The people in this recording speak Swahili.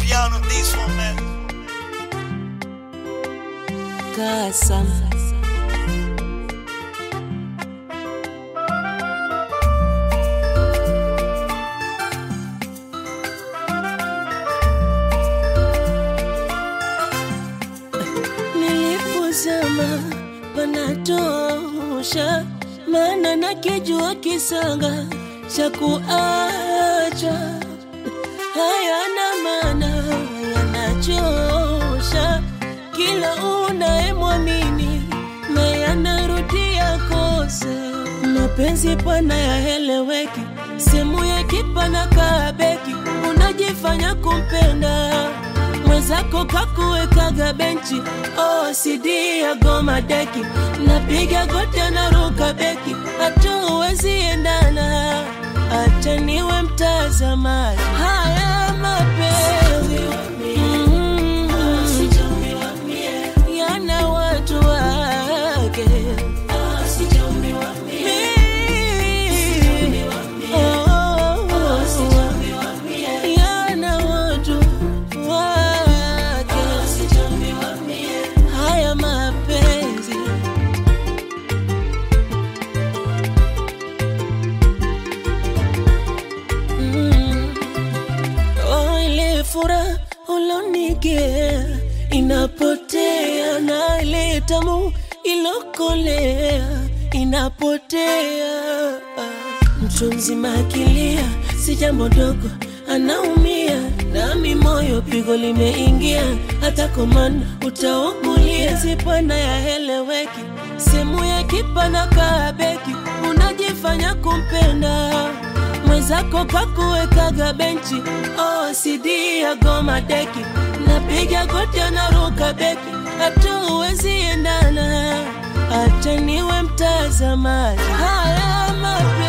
piano this one, man. Kasam. Nilipozama panatosha, maana nakijua kisanga cha kuacha hayana maana, yanachosha kila unayemwamini na yanarudia kosa. Mapenzi pana yaeleweki, sehemu ya kipana kabeki, unajifanya kumpenda mwenzako kakuwekaga benchi OCD ya goma deki, napiga goti naruka beki, hatuwezi endana, acha niwe mtazamaji. Haya mapenzi mm, yana watu wake Mi- oh, yana watu wake haya mapenzi Mm. Oh, ile furaha ulonigia inapotea na ile tamu ilokolea inapotea. Mtu mzima akilia si jambo dogo, anaumia nami moyo pigo limeingia, hata komanda utaumulia. Zipana yaeleweki, sehemu ya kipana kabeki, unajifanya kumpenda mwenzako kakuwekaga benchi OCD ya goma deki, napiga goti naruka beki, hatuwezi endana, acha niwe mtazamaji. Haya mapenzi